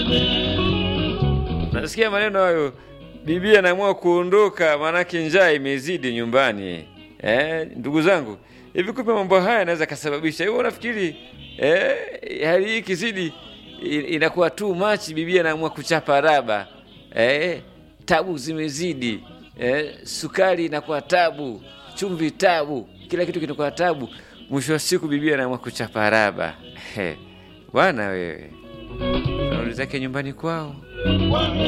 Nasikia maneno hayo, bibi anaamua kuondoka, maanake njaa imezidi nyumbani. Eh, ndugu zangu, hivi kumbe mambo haya yanaweza kasababisha hiyo. Unafikiri eh, hali hii ikizidi i- inakuwa too much, bibi anaamua kuchapa raba eh, tabu zimezidi eh, sukari inakuwa tabu, chumvi tabu, kila kitu kinakuwa tabu. Mwisho wa siku bibi anaamua kuchapa raba. Eh, bwana wewe, narudi zake nyumbani kwao